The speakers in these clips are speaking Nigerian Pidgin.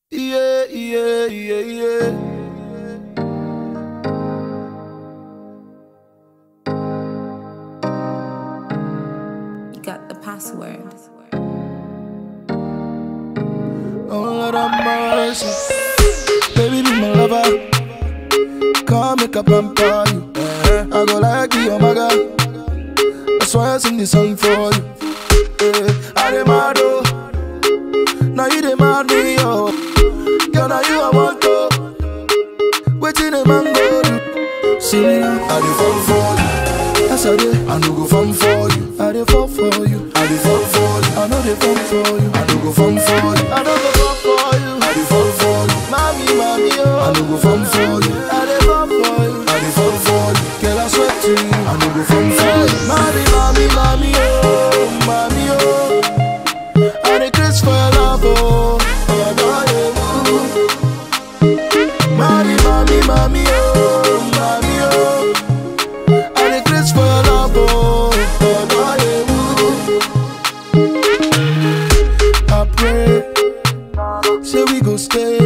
Yeah, yeah, yeah, yeah. You got the password. Oh Lord have mercy. Baby, be my lover. Come make a plan for you. I go like you, oh my God. That's why I sing this song for you. Yeah, I demand oh. Now you demand me, oh. Girl, now you I want to. Waiting a man go do. See me now, I dey fall for you. Yes I dey, I no go fall for you. I dey fall for you. I dey fall for you. I know dey fall for you. I no go fall for you. I no go fall for you. I dey fall for you. Mommy, mommy, oh. I no go fall for you. I dey fall for you. I dey fall for you. Girl, I swear to you. I no go fall for you. Mommy, mommy, mommy, oh, mommy, oh. I dey craze for your love, oh. Oh, no, yeah, ooh. Mommy, mommy, mommy, oh, mommy, oh. I dey craze for your love, oh. Oh, no, yeah, ooh. I pray, say we go stay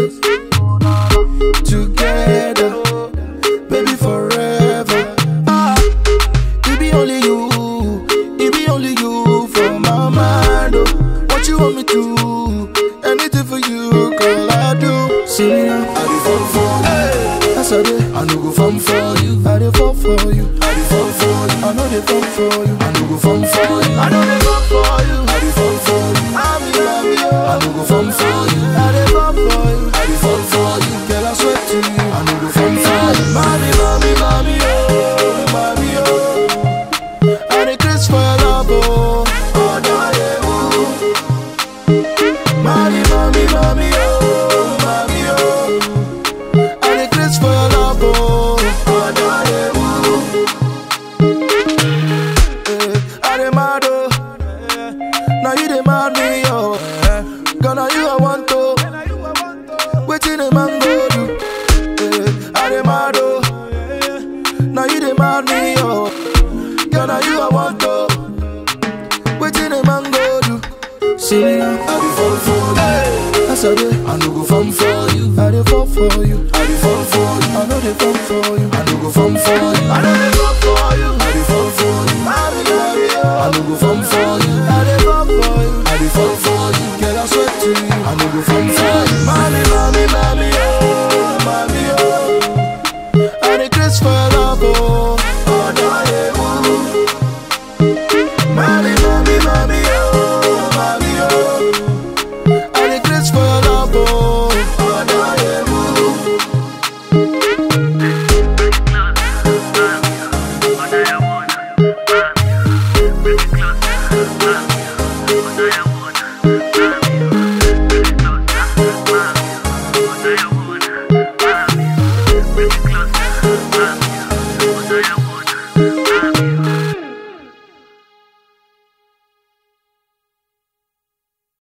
together, baby, forever. Ah, it be only you, it be only you for my mind. Oh. What you want me to? Anything for you, girl, I do. See me now, I dey fall for you. Yes, I dey. I no go fall for you. I dey fall for you. I dey fall for you. I know dey fall for you. I no go fall for you. I know dey fall for you. I dey fall for you. I'm in love with you. I no go fall for you. I dey fall for you. I dey fall for you. Girl, I swear to you. I no go fall for you. Mommy, mommy, mommy, oh, mommy, oh. I dey craze for your love, oh. Oh, no, yeah, ooh. Mommy, mommy, mommy, oh, mommy, oh. I dey craze for your love, oh. Oh, no, yeah, ooh. Eh, I dey mad, oh. Now you dey mad me, oh. Girl, now you I want to. Waiting a man go do. Eh, I dey mad, oh. Now you dey mad me, oh. Girl, now you I want to. Waiting a man go do. See me now, I dey fall for you. Yes, I dey. I no go fall for you. I dey fall for you. I dey fall for you. I know dey fall for you. I no go fall for you. I know dey fall for you. I dey fall for you. I be love you. I no go fall for you. I dey fall for you. I dey fall for you. Girl, I swear to you. I no go fall for you.